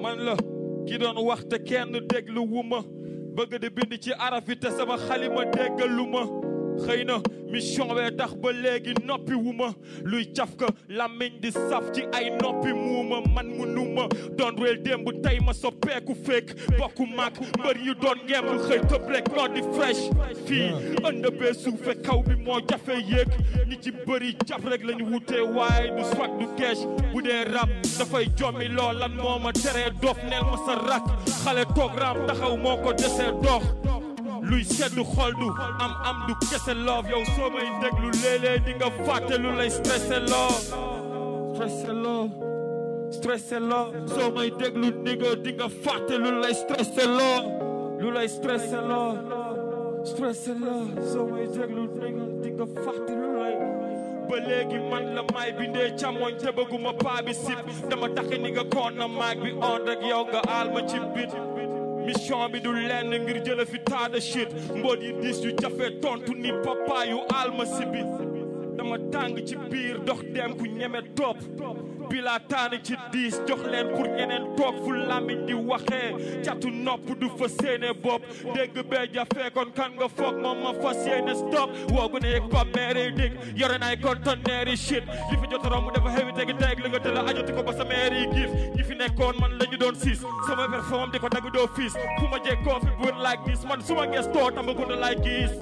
man la ki doon wax te kenn déglu wu ma bëgg di bind ci araf yi te sama xalima déggalu ma xëy na mission bee tax ba léegi noppi wu ma luy caf ka làmmiñ di saf ci ay noppi muuma man mu numa doon réel démb tey ma soppeeku fekk bokku mag mbër yu doon ngemb xëy tëb rek noo di fresh fii ënd bee suufe kaw bi moo jafe yéeg ñi ci bëri jàpp rek lañu wutee waaye du swag du kees bu dee rap dafay jommi lool lan moo ma teree dof neel ma sa rak xale toog raam taxaw moo ko desee dox luy seddu xol du am am du kese love yow soo may déglu léeg-léeg di nga fàtte lu lay stressé loo stressé loo stressé loo soo may déglu ni nga di nga fàtte lu lay stressé loo lu lay stressé loo stressé loo soo may déglu ni nga di nga fàtte lu lay ba léegi man la may bindee càmmoñ te bëgguma paa bi sip dama taxi ni nga koon na maag bi on rek yow nga aal ma ci bit mission bi du lenn ngir jële fi taada shit mboot yi diis yu jafe tontu ni papa yu alma si bi dama tàng ci biir dox dem ku ñeme topp bila taani ci diis jox leen pour ñeneen toog fu làmmiñ di waxee catu nopp du fa séene bopp dégg bee jafe kon kan nga foog moom ma fas yéene stop woogu ne yëg pa meeri dig yore naay conteneur yi shit li fi jot romb dafa xewi tegi teg li nga tëla ajoti ko ba sa meeri giif ñi fi nekkoon man la ñu doon siis sama perform di ko dagg doo fiis fu ma jekkoo fi buur like this man suma gestoo Tambacounda laay gis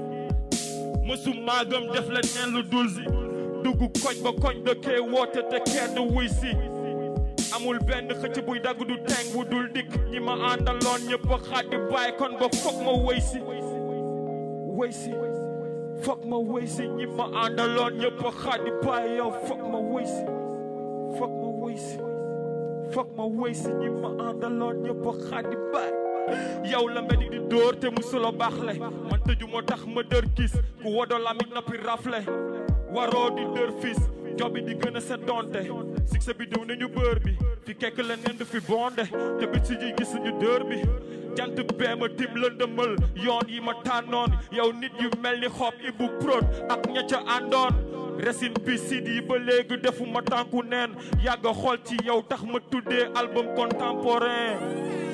mësuma gëm def la neen lu dul si dugg koñ ba koñ dëkkee woote te kenn wuy si amul benn xëcc buy dagg du teng bu dul dikk ñi ma àndaloon ñëpp a xaddi bàyyi kon ba foog ma wëy si wëy si foog ma wëy si ñi ma àndaloon ñëpp a xaddi bàyyi yow foog ma wëy si foog ma wëy si foog ma wëy si ñi ma àndaloon ñëpp a xaddi bàyyi yow la mbedi di dóor te musulo baaxle man tëju moo tax ma dër gis ku wodo lamiñ noppi rafle waroo di dër fis jobi di gën a set donte succès bi diw nañu bër bi fi kekk la nen du fi bonde te bit si ji gis ñu dër bi jant bee ma tim lëndëmal yoon yi ma tànnoon yow nit yu mel ni xob ibu prod ak ña ca àndoon resin bi sid yi ba léegi defu ma tànku neen yàgg xool ci yow tax ma tuddee album contemporain